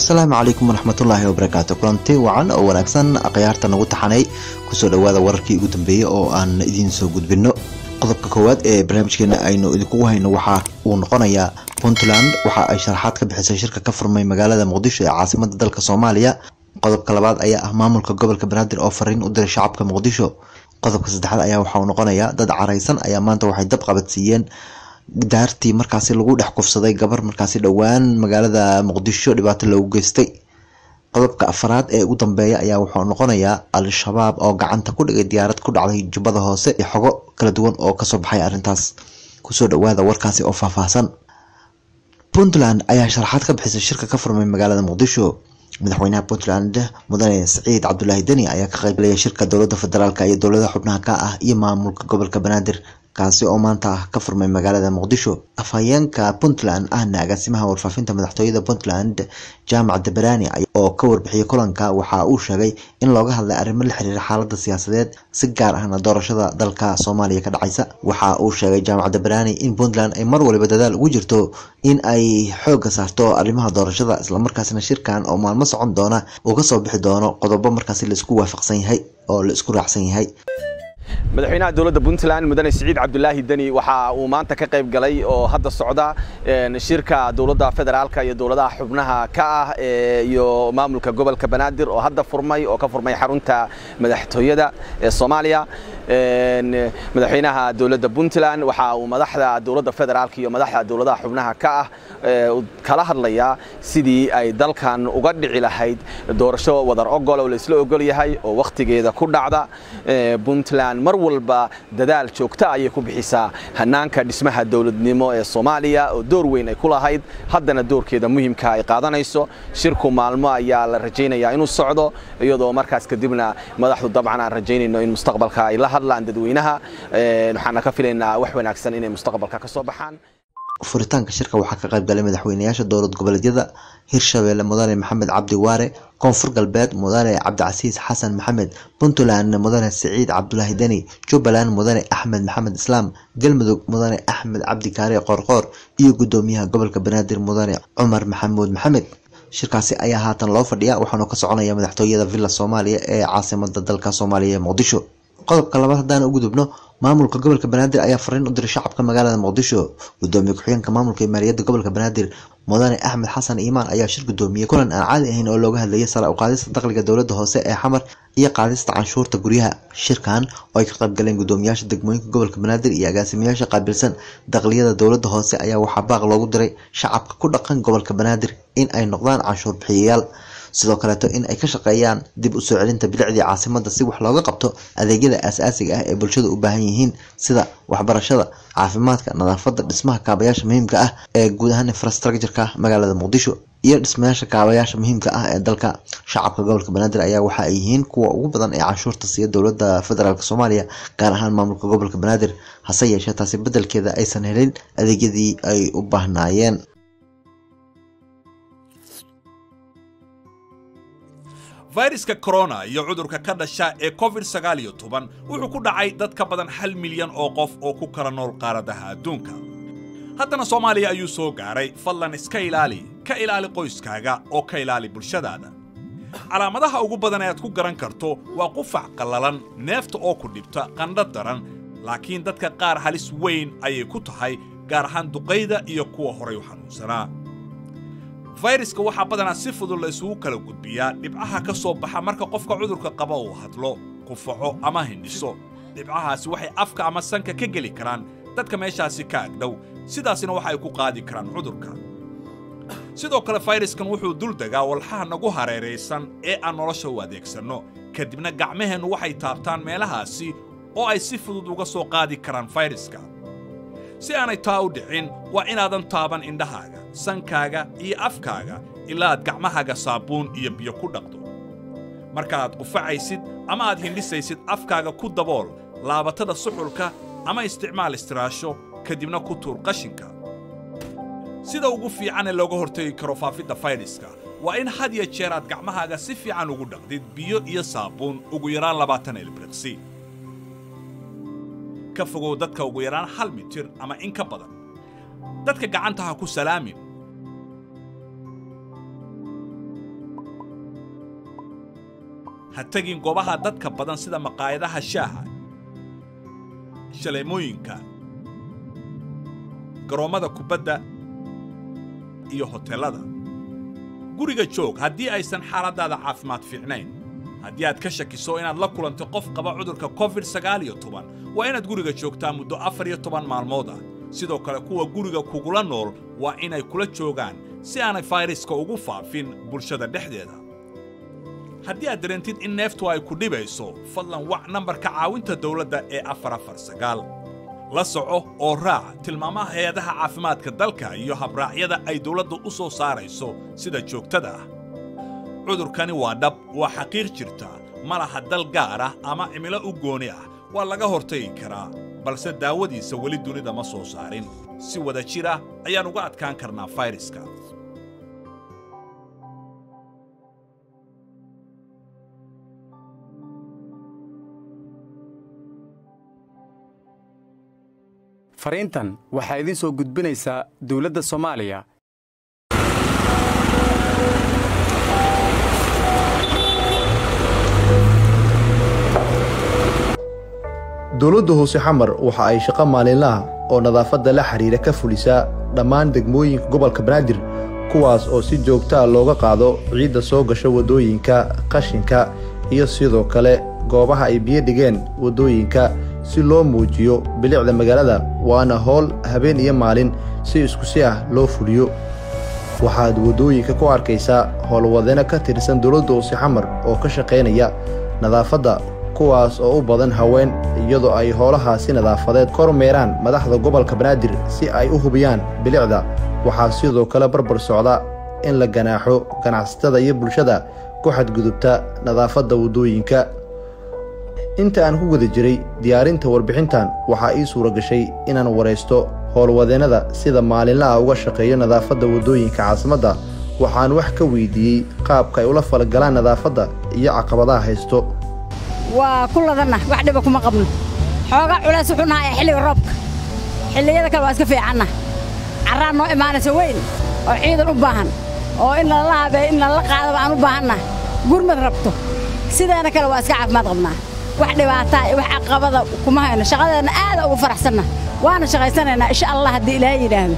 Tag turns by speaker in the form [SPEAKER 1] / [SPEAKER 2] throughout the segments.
[SPEAKER 1] asalaamu calaykum waraxmatullaahi wabarakaatu kulanti wacan oo wanaagsan akhyaarta nagu taxanay kusoo dhowaada wararkii ugu dambeeyey oo aan idiin soo gudbinno qodobka koowaad ee barnaamijkeena aynu idinkugu hayno waxa uu noqonayaa puntland waxa ay sharaxaad ka bixisay shirka ka furmay magaalada muqdisho ee caasimada dalka soomaaliya qodobka labaad ayaa ah maamulka gobolka banaadir oo fariin u diray shacabka muqdisho qodobka saddexaad ayaa waxa uu noqonayaa dad caraysan ayaa maanta waxay dab qabadsiiyeen daartii markaasi lagu dhex kufsaday gabar markaasi dhowaan magaalada muqdisho dhibaato loogu geystay qodobka afaraad ee ugu dambeeya ayaa wuxuu noqonayaa al-shabaab oo gacanta ku dhigay diyaarad ku dhacday jubbada hoose iyo xogo kala duwan oo kasoo baxay arrintaas kusoo dhawaada warkaasi oo faahfaahsan puntland ayaa sharaxaad ka bixisay shirka ka furmay magaalada muqdisho madaxweynaha puntland mudane siciid cabdulaahi deni ayaa ka qeybgalaya shirka dowladda federaalk iyo dowladaha xubnaha ka ah iyo maamulka gobolka banaadir kaasi oo maanta ah ka furmay magaalada muqdisho afhayeenka puntland ahna agaasimaha warfaafinta madaxtooyada puntland jaamac dabarani oo ka warbixiyay kulanka waxa uu sheegay in looga hadlay arrimo la xiriira xaalada siyaasadeed si gaar ahna doorashada dalka soomaaliya ka dhacaysa waxa uu sheegay jaamac dabarani in puntland ay mar waliba dadaal ugu jirto in ay xooga saarto arrimaha doorashada islamarkaasna shirkan oo maalmo socon doona uu kasoo bixi doono qodobo markaasi laisku waafaqsan yahay oo la isku raacsan yahay
[SPEAKER 2] madaxweynaha dowladda puntland mudane siciid cabdulaahi deni waxa uu maanta ka qayb galay oo hadda socda shirka dowladda federaalka iyo dowladaha xubnaha ka ah iyo maamulka gobolka banaadir oo hadda furmay oo ka furmay xarunta madaxtooyada ee soomaaliya madaxweynaha dowladda puntland waxa uu madaxda dowladda federaalka iyo madaxda dowladaha xubnaha ka ah kala hadlayaa sidii ay dalkan uga dhici lahayd doorasho wadar ogol oo laisla ogol yahay oo wakhtigeeda ku dhacda puntland mar walba dadaal joogta ayay ku bixisaa hanaanka dhismaha dowladnimo ee soomaaliya oo door weyn ay ku lahayd haddana doorkeeda muhiimka ay qaadanayso shirku maalmo ayaa la rajaynayaa inuu socdo iyadoo markaas kadibna madaxdu dabcan aan rajaynayno in mustaqbalka ay la hadlaan dadweynaha waxaana ka filaynaa wax wanaagsan inay mustaqbalka ka soo baxaan
[SPEAKER 1] furitaanka shirka waxaa ka qayb galay madaxweynayaasha dowlad goboleedyada hirshabeelle mudane maxamed cabdi waare koonfur galbeed mudane cabdicasiis xasan maxamed puntland mudane siciid cabdulaahi deni jubbaland mudane axmed maxamed islaam galmudug mudane axmed cabdi kaare qoorqoor iyo gudoomiyaha gobolka banaadir mudane cumar maxamuud maxamed shirkaasi ayaa haatan loo fadhiya waxaanu ka soconaya madaxtooyada villa soomaaliya ee caasimada dalka soomaaliya ee muqdisho qodobka labaad haddaan u gudubno maamulka gobolka banaadir ayaa fariin u diray shacabka magaalada muqdisho gudoomiye ku-xigeenka maamulka iyo maaliyadda gobolka banaadir mudane axmed xasan iimaan ayaa shir gudoomiyey kulan aan caadi ahayn oo looga hadlayay sare u qaadista dakhliga dowladda hoose ee xamar iyo qaadista canshuurta guryaha shirkan oo ay ka qayb galeen gudoomiyaasha degmooyinka gobolka banaadir iyo agaasimayaasha qaabilsan dakliyada dowladda hoose ayaa waxaa baaq loogu diray shacabka ku dhaqan gobolka banaadir in ay noqdaan canshuur bixiyayaal sidoo kaleeto in ay ka shaqeeyaan dib u soo celinta bilicdii caasimada si wax looga qabto adeegyada aasaasiga ah ee bulshada u baahan yihiin sida waxbarashada caafimaadka nadaafada dhismaha kaabayaasha muhiimka ah ee guud ahaan infrastructureka magaalada muqdisho iyo dhismayaasha kaabayaasha muhiimka ah ee dalka shacabka gobolka banaadir ayaa waxa ay yihiin kuwa ugu badan ee canshuurta siiya dowlada federaalk soomaaliya gaar ahaan maamulka gobolka banaadir hase yeeshee taasi bedelkeeda aysan helin adeegyadii ay u baahnaayeen
[SPEAKER 3] fayraska korona iyo cudurka ka dhasha ee covid sagaal iyo toban wuxuu ku dhacay dad ka badan hal milyan oo qof oo ku kala nool qaaradaha adduunka haddana soomaaliya ayuu soo gaaray fadlan iska ilaali ka ilaali qoyskaaga oo ka ilaali bulshadaada calaamadaha ugu badan ee aad ku garan karto waa qufac qallalan neefta oo ku dhibta qandho daran laakiin dadka qaar halis weyn ayay ku tahay gaar ahaan duqayda iyo kuwa horay u xanuunsanaa fayraska waxaa badanaa si fudud la isugu kala gudbiyaa dhibcaha ka soo baxa marka qofka cudurka qaba uu hadlo qufaco ama hindhiso dhibcahaasi waxay afka ama sanka ka geli karaan dadka meeshaasi ka agdhow sidaasina waxa ay ku qaadi karaan cudurka sidoo kale fayraskan wuxuu dul degaa walxaha nagu hareeraysan ee aan nolosha u adeegsanno kadibna gacmaheennu waxay taabtaan meelahaasi oo ay si fudud uga soo qaadi karaan fayraska si aanay taa u dhicin waa inaadan taaban indhahaaga sankaaga iyo afkaaga ilaa aad gacmahaaga saabuun iyo biyo ku dhaqdo markaaad qufacaysid ama aad hindhisaysid afkaaga ku dabool laabatada suxulka ama isticmaal istiraasho kadibna ku tuur qashinka sida ugu fiican ee looga hortegi karo faafidda fayraska waa in had ya jeer aad gacmahaaga si fiican ugu dhaqdid biyo iyo saabuun ugu yaraan labaatan ilbriqsi ka fogow dadka ugu yaraan hal mitir ama in ka badan dadka gacanta ha ku salaamin ha tegin goobaha dadka badan sida maqaayadaha shaaha shaleemooyinka garoommada kubadda iyo hoteellada guriga joog haddii aysan xaaladdaada caafimaad fiicnayn haddii aad ka shakiso inaad la kulantay qof qaba cudurka covid sagaal iyo toban waa inaad guriga joogtaa muddo afar iyo toban maalmood ah sidoo kale kuwa guriga kugula nool waa inay kula joogaan si aanay fayraska ugu faafin bulshada dhexdeeda haddii aad dareentid in neeftu ay ku dhibayso fadlan wac nambarka caawinta dawladda ee afar afar sagaal la soco oo raac tilmaamaha hay-adaha caafimaadka dalka iyo habraacyada ay dawladdu u soo saarayso sida joogtada ah cudurkani waa dhab waa xaqiiq jirta ma laha dal gaar ah ama cimilo u gooni ah waa laga hortagi karaa balse daawadiisa weli dunida ma soo saarin si wada jir ah ayaan uga adkaan karnaa fayraska
[SPEAKER 4] fariintan waxaa idiin soo gudbinaysaa dawladda soomaaliya
[SPEAKER 5] dowladda hoose xamar waxa ay shaqo maalinlaha oo nadaafadda la xidhiira ka fulisaa dhammaan degmooyinka gobolka banaadir kuwaas oo si joogtaa looga qaado ciidda soo gasha waddooyinka qashinka iyo sidoo kale goobaha ay biyo dhigeen waddooyinka si loo muujiyo bilicda magaalada waana howl habeen iyo maalin si iskusi ah loo fuliyo waxaad waddooyinka ku arkaysaa howlwadeno ka tirsan dowladda hoose xamar oo ka shaqaynaya nadaafadda kuwaas oo u badan haween iyadoo ay howlahaasi nadaafadeed kormeeraan madaxda gobolka banaadir si ay u hubiyaan bilicda waxaa sidoo kale barbar socda in la ganaaxo ganacsatada iyo bulshada ku xadgudubta nadaafadda waddooyinka inta aan ku guda jiray diyaarinta warbixintan waxaa ii suura gashay inaan waraysto howlwadeennada sida maalinlaha uga shaqeeyo nadaafadda waddooyinka caasimadda waxaan wax ka weydiiyey qaabka ay ula falgalaan nadaafadda iyo caqabadaha haysto
[SPEAKER 6] waa ku ladanna wax dhiba kuma qabno xoogaa culays wuxuu nahayaa xilliga roobka xilliyada kale waa iska fiicanna carraa noo imaanaysa weyn oo ciidan u baahan oo in lala habeeyo in lala qaadaba aan u baahanna gurmad rabto sideena kale waa iska caafimaad qabnaa wax dhibaataa iyo wax caqabada kuma hayno shaqadeenna aada ugu faraxsanna waana shaqaysanaynaa insha allah haddii ilaahay yidhaahdo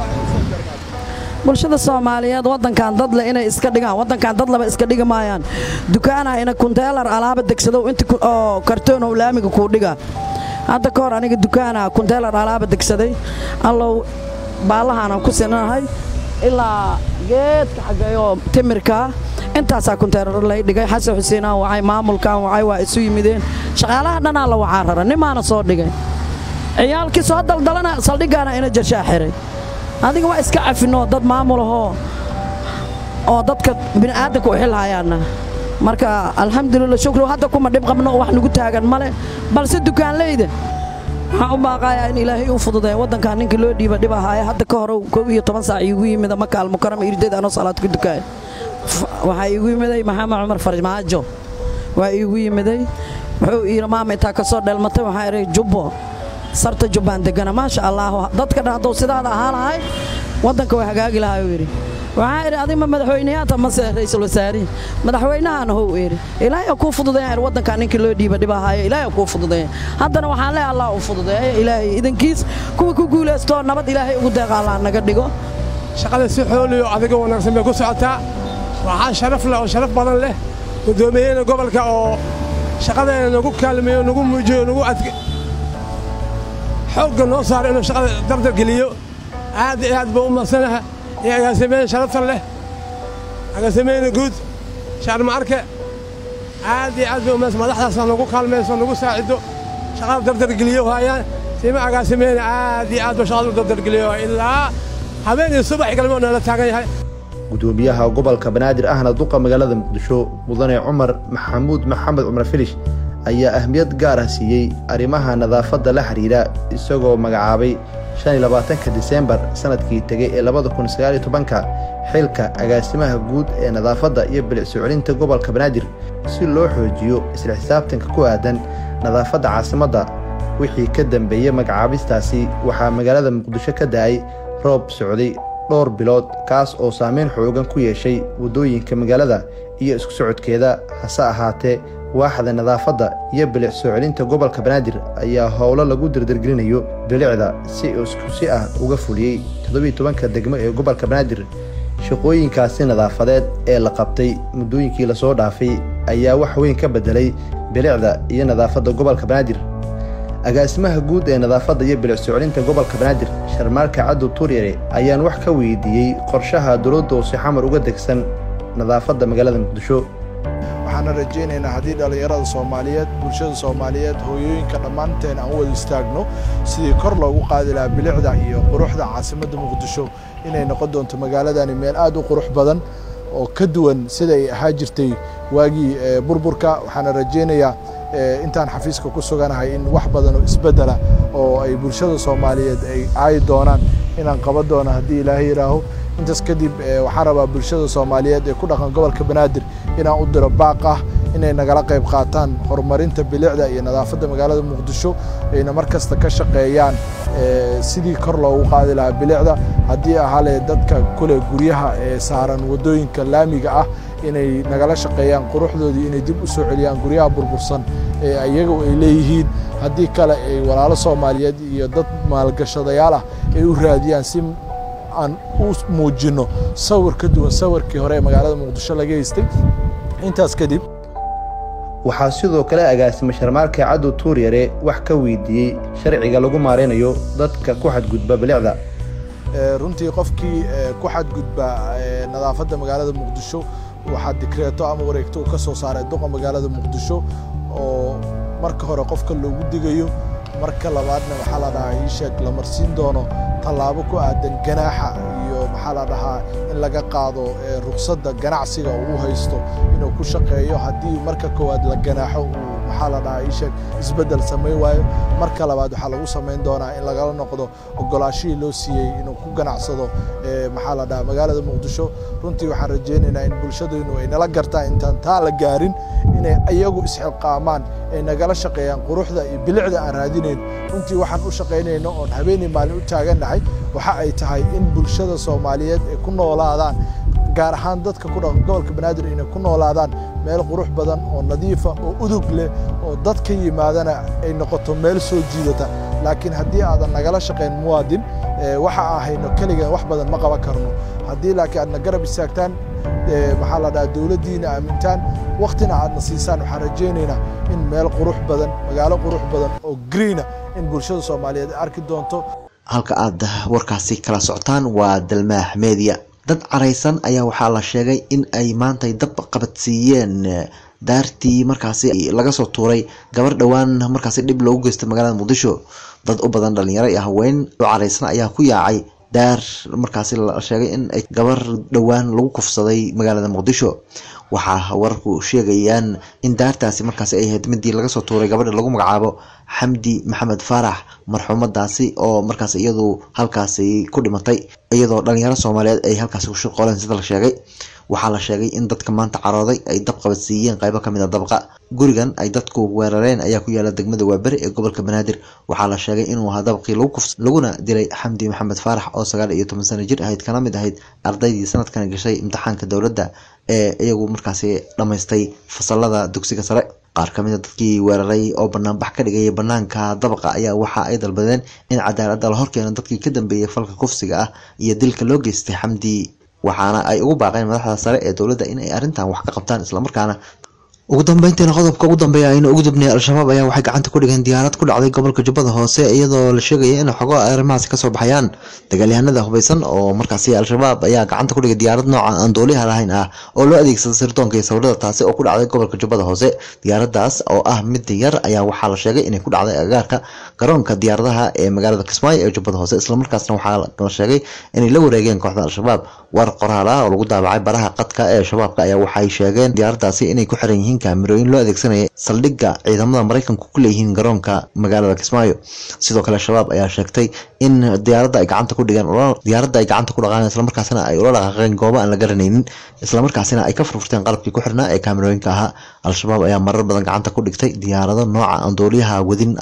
[SPEAKER 7] bulshada soomaaliyeed waddankan dadle inay iska dhigaan waddankan dad laba iska dhigi maayaan dukaanaha ina kunteelar alaaba degsadow inta oo kartoonow laamiga kuu dhiga hadda ka hor aniga dukaanaha kunteelar alaaba degsaday allow baallahaanaan ku sinanahay ilaa geedka xageeyoo timirkaa intaasaa kunteelar lay dhigay xasan xuseenaan wacay maamulkan wacay waa isu yimideen shaqaalaha dhanaa la wacaa rara nimaana soo dhigay ciyaalkii soo daldalana saldhiggaana ina jashaa xiray adiga waa iska cafinoo dad maamulahoo oo dadka bini'aadanka u xilhayaanna marka alxamdulillah shukri hadda kuma dhib qabno oo wax nagu taagan male balse dukaanleyda waxaan u baaqayaa in ilaahay u fududeeya waddankaa ninkii loo dhiiba dhib ahaaye hadda ka hore kow iyo toban saac iigu yimida maka almukarama irdeed anoo salaad ku dukaaya waxaa iigu yimiday maxamed cumar farmaajo waa iigu yimiday wuxuu iiri maama intaa ka soo dheelmatay waxaa idhay jubbo sarta jubbaan degana maasha allaah dadka dhan hadduu sidaada ahaa lahay waddanka waa hagaagi lahaa uu yidhi waxaa idhi adima madaxweyneyaata mase ra'iisul wasaarihi madaxweynahaana how idhi ilaahay kuu fududeeya idhi waddankaa ninkii loo dhiiba dhib ahaayo ilaahay kuu fududeeya haddana waxaan leeyahay allah u fududeeya ilaahay idankiis kuwa ku guulaystoo nabad ilaahay ugu deeqa allah naga dhigo
[SPEAKER 8] shaqada si xooliyo adiga wanaagsan bay ku socotaa waxaa sharaf leh oo sharaf badan leh guddoomiyeyna gobolka oo shaqadeena nagu kaalmeeyo nagu muujiyo nagu adke xoogga noo saaro inuu shaqada dardar geliyo aad iyo aad buu u madsanaha iyo agaasimeyna sharafta leh agaasimeyna guud shaarma arke aad iyo aad buu umads madaxdaasa nagu kaalmayso nagu saacido shaqada dardar geliyo haayaan sima agaasimeyna aad iyo aad buu shaqada u dardar geliyo ilaa habeen iyo subax galmo nala taagan yahay
[SPEAKER 5] gudoomiyaha gobolka banaadir ahna duqa magaalada muqdisho mudane cumar maxamuud maxamed cumar filish ayaa ahmiyad gaar ah siiyey arrimaha nadaafadda la xidhiidha isagoo magacaabay ka diseembar sannadkii tegey ee ka xilka agaasimaha guud ee nadaafadda iyo bilicso celinta gobolka banaadir si loo xoojiyo isla xisaabtanka ku aadan nadaafadda caasimadda wixii ka dambeeyey magacaabistaasi waxaa magaalada muqdisho ka da'ay roob socday dhowr bilood kaas oo saameyn xoogan ku yeeshay waddooyinka magaalada iyo isku socodkeeda hase ahaatee waaxda nadaafadda iyo bilic soo celinta gobolka banaadir ayaa howlo lagu dardargelinayo bilicda si isku si ah uga fuliyey toddobiiy tobanka degmo ee gobolka banaadir shaqooyinkaasi nadaafadeed ee la qabtay muddooyinkii lasoo dhaafay ayaa wax weyn ka beddelay bilicda iyo nadaafadda gobolka banaadir agaasimaha guud ee nadaafadda iyo bilic soo celinta gobolka banaadir sharmaarka caddow turyare ayaan wax ka weydiiyey qorshaha dowladda hoose xamar uga degsan nadaafadda magaalada muqdisho
[SPEAKER 9] waxaana rajaynaynaa haddii dhallinyarada soomaaliyeed bulshada soomaaliyeed hooyooyinka dhammaanteen aan u wada istaagno sidii kor loogu qaadi lahaa bilicda iyo quruxda caasimadda muqdisho inay noqon doonto magaaladani meel aad u qurux badan oo ka duwan siday ahaa jirtay waagii burburka waxaana rajaynayaa intaan xafiiska ku suganahay in wax badan oo isbeddela oo ay bulshada soomaaliyeed ay caayi doonaan inaan qaban doono haddii ilaahay yidhaaho intaas kadib waxaan rabaa bulshada soomaaliyeed ee ku dhaqan gobolka banaadir inaan u diro baaq ah inay nagala qayb qaataan horumarinta bilicda iyo nadaafadda magaalada muqdisho ayna mar kasta ka shaqeeyaan sidii kor loogu qaadi lahaa bilicda haddii ahaale dadka kule guryaha ee saaran waddooyinka laamiga ah inay nagala shaqeeyaan quruxdoodii inay dib u soo celiyaan guryaha burbursan ee iyagu ay leeyihiin haddii kale ay walaalo soomaaliyeed iyo dad maalgashadayaal ah ay u raadiyaan si aan u muujinno sawir ka duwan sawirkii hore ee magaalada muqdisho laga haystay intaas kadib
[SPEAKER 5] waxaa sidoo kale agaasima sharmaarka caddow tuuryare wax ka weydiiyey sharciga lagu maaraynayo dadka ku xadgudba bilicda
[SPEAKER 9] runtii qofkii ku xadgudba nadaafadda magaalada muqdisho waxaa dikreeto ama wareegto uu ka soo saaray duqa magaalada muqdisho oo marka hore qofka loogu digayo marka labaadna waxaa la dhahaa ii sheeg la marsiin doono tallaabo ku aadan ganaaxa iyo maxaa la dhahaa in laga qaado ruqsadda ganacsiga uu u haysto inuu ku shaqeeyo haddii marka koowaad la ganaaxo uu maxaa la dhahaa ii sheeg isbeddel samayn waayo marka labaad waxaa lagu samayn doonaa in lagala noqdo ogolaashihii loo siiyey inuu ku ganacsado maxaa la dhahaa magaalada muqdisho runtii waxaan rajaynaynaa in bulshadeennu ay nala gartaan intaan taa la gaarin inay iyagu isxilqaamaan ay nagala shaqeeyaan quruxda iyo bilicda aan raadinayn runtii waxaan u shaqaynayno oon habeenii maalin u taagannahay waxa ay tahay in bulshada soomaaliyeed ay ku noolaadaan gaar ahaan dadka ku dhaqan gobolka banaadir inay ku noolaadaan meel qurux badan oo nadiifa oo udug leh oo dad ka yimaadana ay noqoto meel soo jiidata laakiin haddii aadan nagala shaqayn muwaadin waxa aan hayno keligeen wax badan ma qaban karno haddii laakiin aadna garab istaagtaan maxaa la dhahaa dowladdiina aamintaan waktina aadna siisaan waxaan rajaynaynaa in meel qurux badan magaalo qurux badan oo greena in bulshada soomaaliyeed ay arki doonto
[SPEAKER 1] halka aad warkaasi kala socotaan waa dalmaax media dad caraysan ayaa waxaa la sheegay in ay maantay dab qabadsiiyeen daartii markaasi laga soo tuuray gabar dhowaan markaasi dhib loogu geystay magaalada muqdisho dad u badan dhalinyaro iyo haween oo caraysan ayaa ku yaacay daar markaasi la sheegay in ay gabar dhowaan lagu kufsaday magaalada muqdisho waxaa wararku sheegayaan in daartaasi markaasi ay ahayd midii laga soo tuuray gabadha lagu magacaabo xamdi maxamed faarax marxuumadaasi oo markaas iyadu halkaasi ku dhimatay iyadoo dhalinyaro soomaaliyeed ay halkaasi ku shaqooleen sida la sheegay waxaa la sheegay in dadka maanta carooday ay dab qabadsiiyeen qaybo kamid a dabqa gurigan ay dadku weerareen ayaa ku yaala degmada waaberi ee gobolka banaadir waxaa la sheegay inuu ahaa dabqii lagu kufs laguna dilay xamdi maxamed faarax oo sagaal iyo toban sano jir ahayd kana mid ahayd ardaydii sanadkan gashay imtixaanka dowladda ee iyagu markaasi dhammaystay fasalada dugsiga sare qaar ka mid a dadkii weeraray oo banaanbax ka dhigaya banaanka dabaqa ayaa waxa ay dalbadeen in cadaaladda la horkeeno dadkii ka dambeeyay falka kufsiga ah iyo dilka loo geystay xamdi waxaana ay ugu baaqeen madaxda sare ee dowladda in ay arrintan wax ka qabtaan islamarkaana ugu dambeyntiina qodobka ugu dambeeya aynu ugu dubnay al-shabaab ayaa waxay gacanta ku dhigeen diyaarad ku dhacday gobolka jubbada hoose iyadoo la sheegaya in xogo arrimahaasi kasoo baxayaan dagaalyahanada hubeysan oo markaasi al-shabaab ayaa gacanta ku dhigay diyaarad nooca aan dooliha lahayn ah oo loo adeegsada sirdoonka iyo sawirada taasi oo ku dhacday gobolka jubbada hoose diyaaradaas oo ah mid yar ayaa waxaa la sheegay inay ku dhacday agaarka garoonka diyaaradaha ee magaalada kismaayo ee jubbada hoose islamarkaasna waxaa la sheegay inay la wareegeen kooxda al-shabaab war qoraal ah oo lagu daabacay baraha qadka ee shabaabka ayaa waxay sheegeen diyaaradaasi inay ku xiran yihiin kaamirooyin loo adeegsanaya saldhigga ciidamada maraykanku ku leeyihiin garoonka magaalada kismaayo sidoo kale shabaab ayaa sheegtay in diyaaradda ay gacanta ku dhigeen diyaaradda ay gacanta ku dhaqaan islamarkaasina ay ula dhaqaaqeen goobo aan la garanaynin islamarkaasina ay ka furfurteen qalabkii ku xirnaa ee kaamirooyinka ahaa al-shabaab ayaa marar badan gacanta ku dhigtay diyaarado nooca aan dooliyaha wadin ah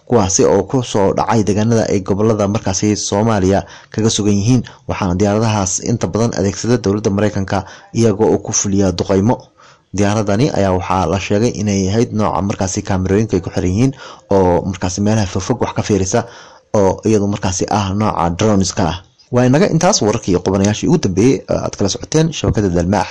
[SPEAKER 1] kuwaasi oo kusoo dhacay deegaanada ay gobolada markaasi soomaaliya kaga sugan yihiin waxaana diyaaradahaas inta badan adeegsada dowladda mareykanka iyagoo oo ku fuliya duqeymo diyaaradani ayaa waxaa la sheegay inay ahayd nooca markaasi kaamerooyinka ay ku xiran yihiin oo markaasi meelaha fogfog wax ka fiirisa oo iyadu markaasi ah nooca droniska ah waa inaga intaas wararkii qubanayaashii ugu dambeeyey aad kala socoteen shabakada dalmaax